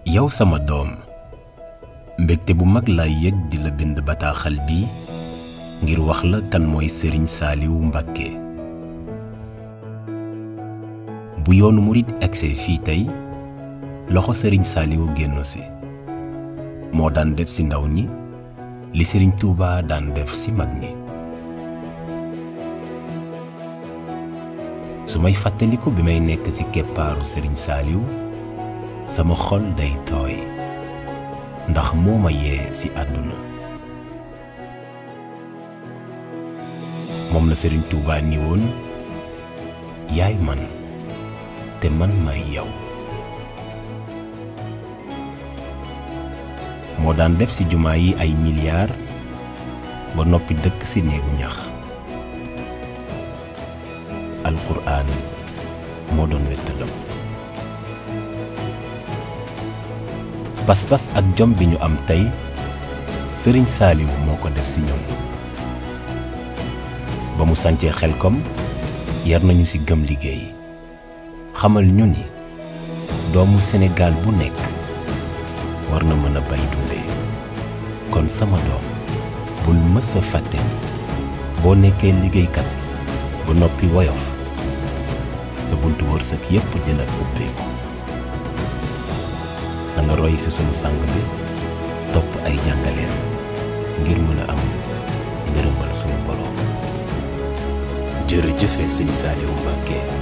yow sama doom mbégte bu mag lay yëg di la bind bataaxal bi ngir wax la kan mooy sëriñ saaliwu mbàkke bu yoonu murit agsee fii tey loxo sëriñ saaliwu génn si moo daan def ci ndaw ñi li sëriñ tuuba daan def ci mag ñi su may fàttaliku bi may nekk ci keppaaru sëriñ saaliw sama xol day tooy ndax moo ma yee ci àdduna moom la sëriñ Tuubaa ni woon yaay man te man may yow moo daan def ci jumaa yi ay miliyaar ba noppi dëkk ci néegu ñax alquraan moo doon wettalam pas-pas ak jom bi ñu am tey sëriñ saaliwu moo ko def ci ñoom ba mu sancee xelkom yar nañu ci gëm liggéey xamal ñu ni doomu Sénégal bu nekk war na mën a bay dundee kon sama doom bul mës a fàtte ni boo nekkee liggéeykat ba noppi woyof sa buntu wërsëg yépp dina ubbeeku na nga roy ci sunu sang bi topp ay jàngaleem ngir mën a am ngërëmal sunu boroom jërëjëfe sëñ Saaliwu Mbàkke